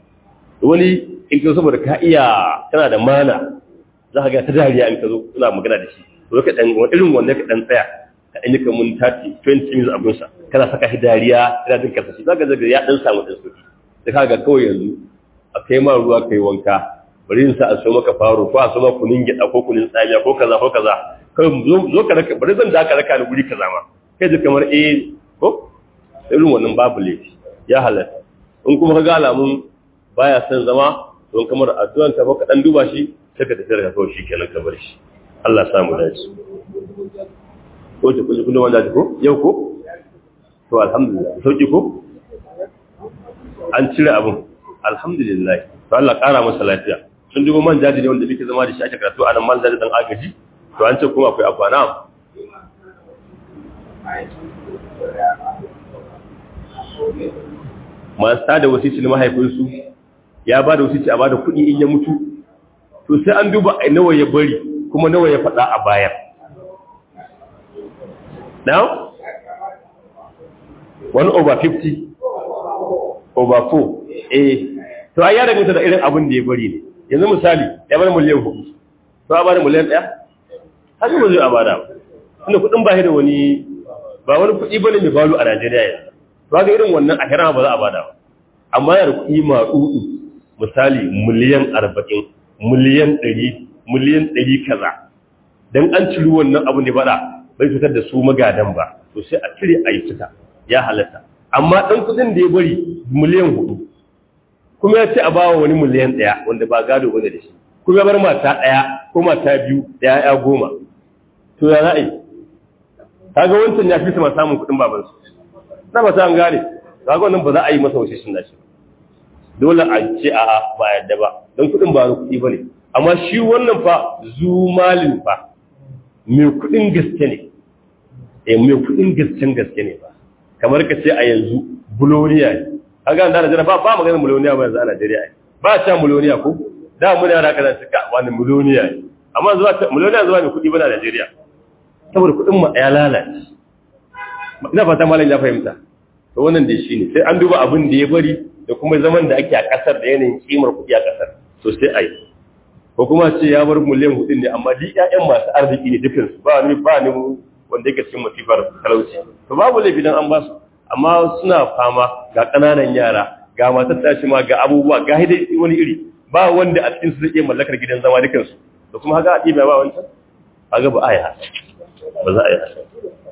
wani in ka saboda ka iya kana da mana za ka ga ta dariya in ka zo kuna magana da shi to ka dan irin wanda ka dan tsaya ka dan yi kamun 30 20 minutes abin sa kana saka shi dariya kana jin karsa shi zaka ga ya dan samu dan sauki sai ka ga kawai yanzu a kai ma ruwa kai wanka bari in sa a so maka faro ko a so maka kunin gida ko kunin tsamiya ko kaza ko kaza kai zo ka raka bari zan da ka raka ni guri kaza ma kai ji kamar eh ko irin wannan babu laifi ya halatta in kuma ka ga alamun baya son zama don kamar addu'an ka ka dan duba shi sai ka tafi da kawai shi kenan ka bar shi Allah ya samu dace ko ta kuje kullum wanda ko yau ko to alhamdulillah sauki ko an cire abun alhamdulillah to Allah kara masa lafiya sun dubo man jaji ne wanda muke zama da shi ake karatu a nan man jaji dan agaji to an ce kuma akwai afana masu tada wasici na mahaifinsu ya ba da wasici a ba da kuɗi in ya mutu to sai an duba a nawa ya bari kuma nawa ya faɗa a bayan now one over 50 over 4 eh to ai ya danganta da irin abin da ya bari ne yanzu misali ya bar miliyan hudu to a bada miliyan ɗaya haka ba zai a bada ba kuɗin ba da wani ba wani kuɗi bane mai balu a Najeriya yanzu to ga irin wannan a hira ba za a bada ba amma yana kuɗi maɗuɗu misali miliyan arba'in miliyan ɗari miliyan ɗari kaza don an ciri wannan abin da bada bai fitar da su magadan ba to sai a cire a yi fita ya halatta amma ɗan kuɗin da ya bari miliyan hudu kuma ya ce a bawa wani miliyan ɗaya wanda ba gado bane da shi kuma ya bar mata ɗaya ko mata biyu da ya goma to ya za a yi kaga wancan ya fi sama samun kuɗin babansu na ba ta an gane kaga wannan ba za a yi masa wace shin nashi dole a ce a ba yadda ba don kuɗin ba kuɗi ba ne amma shi wannan fa zumalin fa mai kuɗin gaske ne eh mai kuɗin gasken gaske ne ba kamar ka ce a yanzu buloniya ne kaga da Najeriya ba ba magana buloniya ba yanzu a Najeriya ba ta buloniya ko da mun yara kana cika wani buloniya ne amma zuwa buloniya zuwa mai kuɗi ba na Najeriya saboda kuɗin mu ya lalace ina fata malam ya fahimta to wannan dai shine sai an duba abin da ya bari da kuma zaman da ake a kasar da yanayin kimar kuɗi a kasar to sai ai ko kuma ce ya bar miliyan hudu ne amma duk ƴaƴan masu arziki ne dukkan su ba ni ba ni wanda yake cikin masifar talauci to babu laifi dan an ba su amma suna fama ga ƙananan yara ga matar tashi ma ga abubuwa ga hidai wani iri ba wanda a cikin su zai iya mallakar gidan zama dukansu da kuma haka a ɗiba ba wancan haka ba a yi haka ba za a yi haka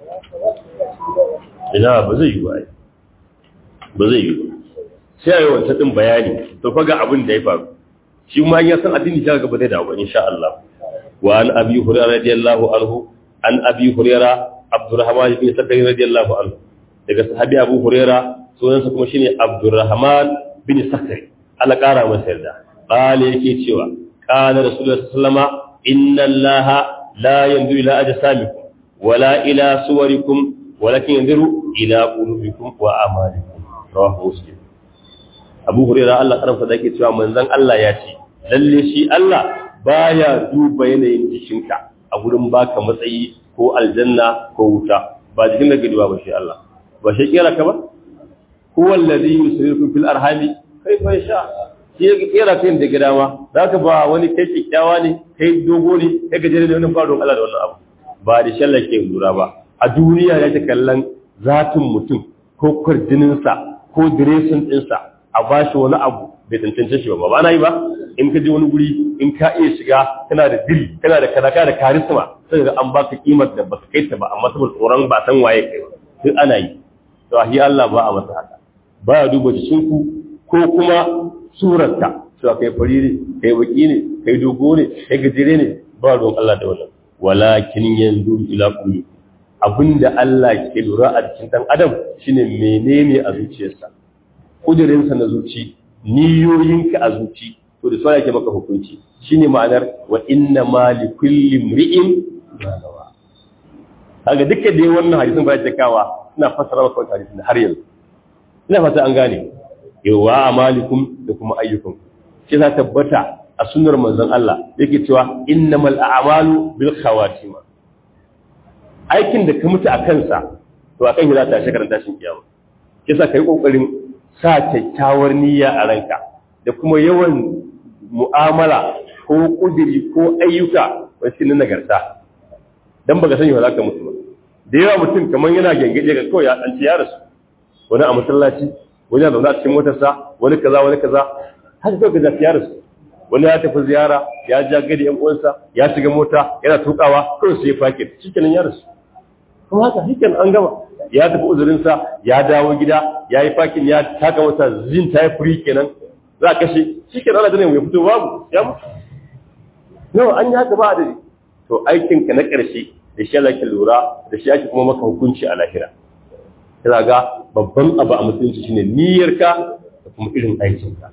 ina ba zai yi ba ba zai yi ba sai a yi wancan ɗin bayani to fa ga abin da ya faru shi ma ya san addini ta gaba zai dawo insha Allah wa an abi hurairah radiyallahu anhu an abi hurairah abdurrahman ibn sakari radiyallahu anhu daga sahabi abu hurairah sunansa kuma shine abdurrahman bin sakari Allah kara masa yarda qala yake cewa qala rasulullahi sallama inna allaha la yanzuru ila ajsamikum wala ila suwarikum walakin yanzuru ila qulubikum wa amalikum rawahu muslim abu hurairah Allah karamsa da yake cewa manzon Allah ya ce lalle shi Allah baya duba yanayin jikinka a gurin baka matsayi ko aljanna ko wuta ba jikin da gidiwa ba shi Allah ba shi kera ka ba huwa alladhi yusrifu fil arhami kayfa yasha shi ya kera kai da gida ma zaka ba wani kai kikkiawa ne kai dogo ne kai gajere ne wannan faruwar Allah da wannan abu ba da shallar ke lura ba a duniya ya ta kallon zatin mutum ko kwarjininsa ko diresin ɗinsa a ba shi wani abu bai tantance shi ba ba na yi ba in ka je wani guri in ka iya shiga kana da diri kana da kadaka da karisma sai ga an baka kimar da baka kai ta ba amma saboda tsoron ba san waye kai ba duk ana yi to ahi Allah ba a masa haka ba ya duba jikinku ko kuma surarta cewa kai fari ne kai baki ne kai dogo ne kai gajere ne ba ruwan Allah da wannan walakin yanzu ila qulubi abinda Allah ke lura a cikin dan adam shine menene a zuciyarsa kudirinsa na zuci niyoyinka a zuci to da sai yake maka hukunci shine ma'anar wa inna ma li kulli imri'in ma nawa kaga dukkan da wannan hadisin ba ya kawa suna fassara maka wannan hadisin har yanzu ina fata an gane yawa amalikum da kuma ayyukum shi za tabbata a sunnar manzon Allah yake cewa innamal a'malu bil khawatima aikin da ka mutu a kansa to akan yi za ta shi karanta shin kiyama kisa kai kokarin sa kyakkyawar niyya a ranka da kuma yawan mu'amala ko kudiri ko ayyuka wasu na nagarta dan baka sani ba za ka mutu ba da yawa mutum kamar yana gengaje ga kawai ya tsanci ya rasu wani a masallaci wani a zaune a cikin motarsa wani kaza wani kaza haka kawai ka zafi ya rasu wani ya tafi ziyara ya ja gadi yan uwansa ya shiga mota yana tukawa kawai sai ya fake shikenan ya rasu kuma haka shikenan an gama ya tafi uzurinsa ya dawo gida ya yi fakin ya taka wata zin ta yi furi kenan za a kashe shi kenan ana ganin ya fito babu ya mutu nawa an yi haka ba da to aikinka na ƙarshe da shi Allah ke lura da shi ake kuma maka hukunci a lahira kira ga babban abu a musulunci shine niyyarka da kuma irin aikinka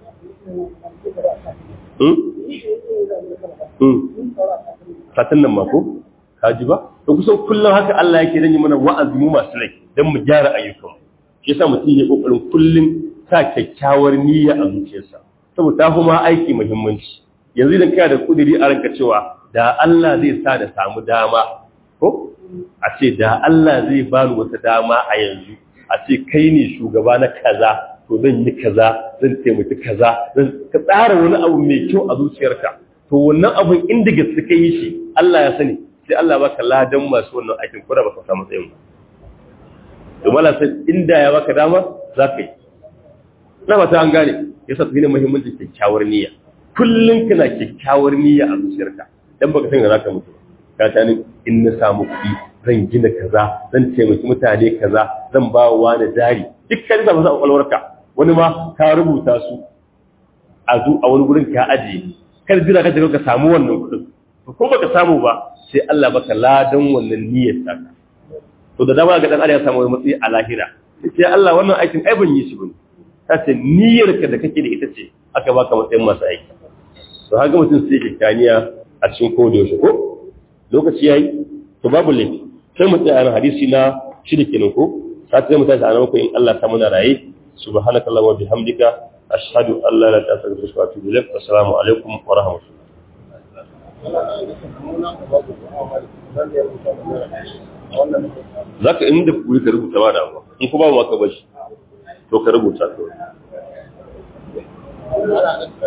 satin nan mako ka ji ba to kusan kullum haka Allah yake dan yi mana wa'azi mu masu rai dan mu gyara ayyukan shi yasa mutum ya kokarin kullum sa kyakkyawar niyya a zuciyarsa saboda ta kuma aiki muhimmanci yanzu idan kana da kudiri a ranka cewa da Allah zai sa da samu dama ko a ce da Allah zai bani wata dama a yanzu a ce kai ne shugaba na kaza to zan yi kaza zan taimaki kaza zan ka tsara wani abu mai kyau a zuciyarka to wannan abun inda gaske kai yi shi Allah ya sani sai Allah baka ladan masu wannan aikin kura baka samu tsayin ba domin Allah sai inda ya baka dama za ka yi na fata an gane yasa tafi ne muhimmancin kyakkyawar niyya kullum kana kyakkyawar niyya a zuciyarka dan baka san za ka mutu ka ta ni in na samu kuɗi zan gina kaza zan taimaki mutane kaza zan ba wa wani jari dukkan da masu kwakwalwarka wani ma ka rubuta su a zu a wani gurin ka ajiye kar jira ka jira ka samu wannan kuɗin ko baka samu ba sai Allah baka ladan wannan niyyar ta to da dama ga dan Allah ya samu wani matsayi a lahira sai Allah wannan aikin ai ban yi shi bane ta ce niyyar ka da kake da ita ce aka baka matsayin masu aiki to haka mutum sai kyakkyaniya a cikin koda yaushe ko lokaci yayi to babu laifi sai mu tsaya a hadisi na shida kenan ko sai sai mu tashi a nan ko in Allah ta muna raye subhanakallahumma wa bihamdika ashhadu an la ilaha illa anta astaghfiruka wa atubu ilaik assalamu alaikum wa rahmatullahi za ka inda kuri ka rubuta ba damuwa in ku ba ma ka bashi to ka rubuta to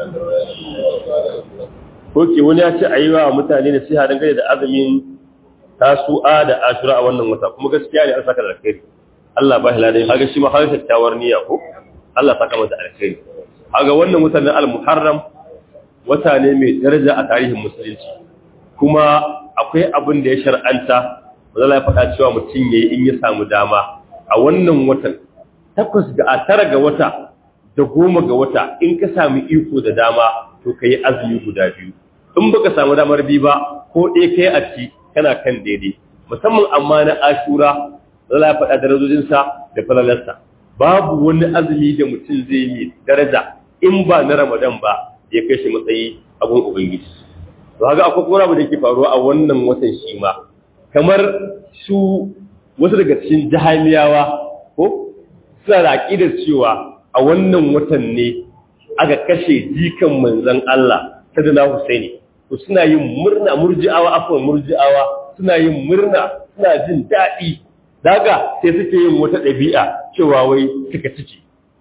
ko ke wani ya ce a yi wa mutane da siha dangane da azumin tasu'a da ashura a wannan wata kuma gaskiya ne an saka da alkhairi Allah ba shi ladan kaga shi ma har kyakkyawar niyya ko Allah saka masa alkhairi kaga wannan watan na al-muharram wata ne mai daraja a tarihin musulunci kuma akwai abin da ya shar'anta wanda ya faɗa cewa mutum yayi in ya samu dama a wannan watan takwas ga a tara ga wata da goma ga wata in ka sami iko da dama to ka yi azumi guda biyu in baka samu damar bi ba ko ɗaya kai a ci kana kan daidai musamman amma na ashura zala ya faɗa darajojinsa da falalarsa babu wani azumi da mutum zai yi daraja in ba na ramadan ba ya kai shi matsayi a gun ubangiji to haka akwai kuma abu da ke faruwa a wannan watan shi ma kamar su wasu daga cikin jahiliyawa ko suna da aƙidar cewa a wannan watan ne aka kashe jikan manzon Allah sadana Husaini to suna yin murna murji'awa afwan murji'awa suna yin murna suna jin daɗi daga sai suke yin wata ɗabi'a cewa wai suka ciki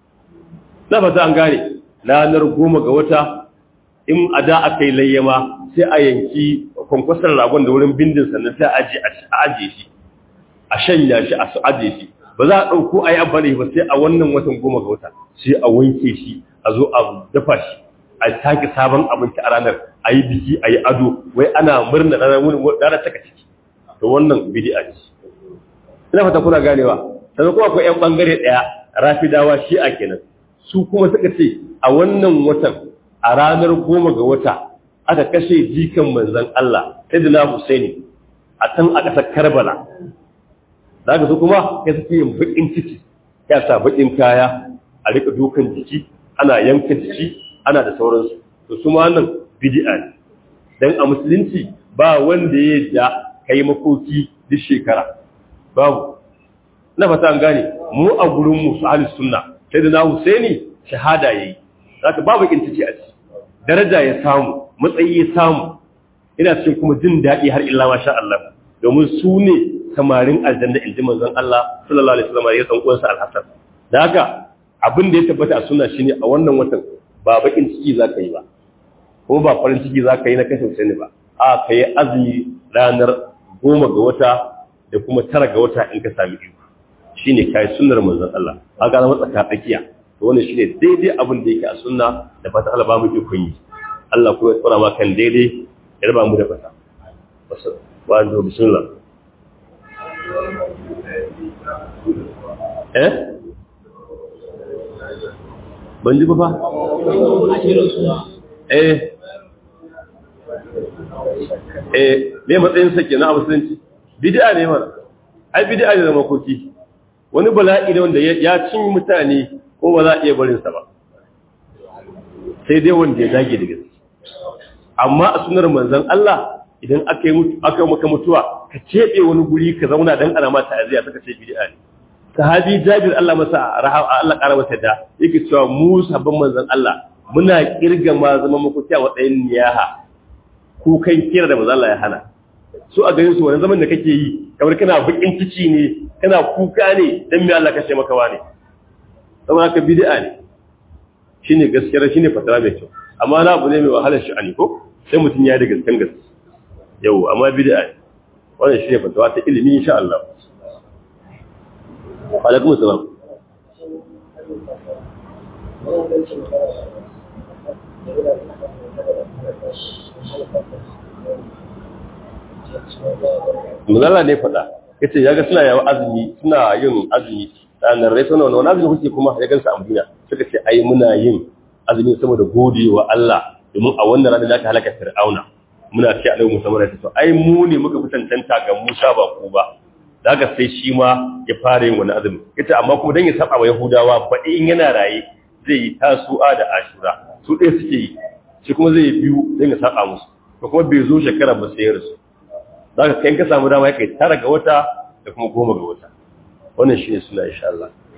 na fata an gane ranar goma ga wata in a da aka yi layyama sai a yanki kwankwasar ragon da wurin bindin sannan sai a aje shi a shanya shi a su aje shi ba za a ɗauko a yi amfani ba sai a wannan watan goma ga wata sai a wanke shi a zo a dafa shi a sake sabon abinci a ranar a yi biki a yi ado wai ana murna ranar taka ciki to wannan bidi'a ce ina fata kuna ganewa sannan kuma akwai 'yan bangare ɗaya rafidawa shi a kenan su kuma suka ce a wannan watan a ranar goma ga wata aka kashe jikan manzon Allah Sayyidina Husaini a can a ƙasar Karbala da haka su kuma ya suke yin baƙin ciki ya sa baƙin kaya a rika dukan jiki ana yanka jiki ana da sauransu to su ma nan bid'a ne dan a musulunci ba wanda ya da kai makoki duk shekara babu na fata an gane mu a gurin mu su ahli sunna sai da na Husaini shahada yayi zaka babu baƙin ciki a ciki daraja ya samu matsayi ya samu ina cikin kuma jin daɗi har illa masha Allah domin su ne samarin aljanna inji manzon Allah sallallahu alaihi wasallam ya san uwansa al-Hasan da haka abin da ya tabbata a sunna shine a wannan watan ba bakin ciki zaka yi ba ko ba farin ciki zaka yi na kashe sani ba a kai azumi ranar goma ga wata da kuma tara ga wata in ka sami iko shine kai sunnar manzon Allah haka zama tsaka tsakiya to wannan shine daidai abin da yake a sunna da fata Allah ba mu iko yi Allah kuma ya tsara ma kan daidai ya raba mu da fata wa anzu bismillah eh ban ji ba fa eh eh me matsayin sa kenan a musulunci bid'a ne mana ai bid'a ne da makoki wani bala'i ne wanda ya cin mutane ko ba za a iya barin sa ba sai dai wanda ya dage da gaske amma a sunar manzon Allah idan aka yi mutu aka maka mutuwa ka cebe wani guri ka zauna dan ana ma ta'aziya saka ce bid'a ne sahabi Jabir Allah masa rahama Allah kara masa da yake cewa mu sabban manzon Allah muna kirga ma zama makuciya wa ɗayan niyaha ko kan kira da manzon Allah ya hana su a ganin su wani zaman da kake yi kamar kana bakin cici ne kana kuka ne dan me Allah kashe maka wani saboda haka bid'a ne shine gaskiya shine fatara mai kyau amma na abu ne mai wahalar sha'ani ko sai mutum ya da gaskan gaske yau amma bid'a ne wannan shine fatawa ta ilimi insha Allah alaikum salam Muzalla ne faɗa, ya ce ya ga suna yawa azumi, suna yin azumi, ranar rai suna wani azumi kuke kuma ya gansa a Madina, suka ce ai muna yin azumi saboda gode wa Allah domin a wannan ranar da ta halaka Fir'auna. Muna ce alaihi musamman ya ce, ai mu ne muka fi tantanta ga Musa ba ku ba, da haka sai shi ma ya fara yin wani azumi ita amma kuma dan ya saba wa yahudawa baɗi in yana raye zai yi tasu'a da ashura su ɗaya suke yi shi kuma zai yi biyu dan ya saba musu to kuma bai zo shekara ba sai ya rasu da haka kai ka samu dama kai tara ga wata da kuma goma ga wata wannan shi ne suna insha Allah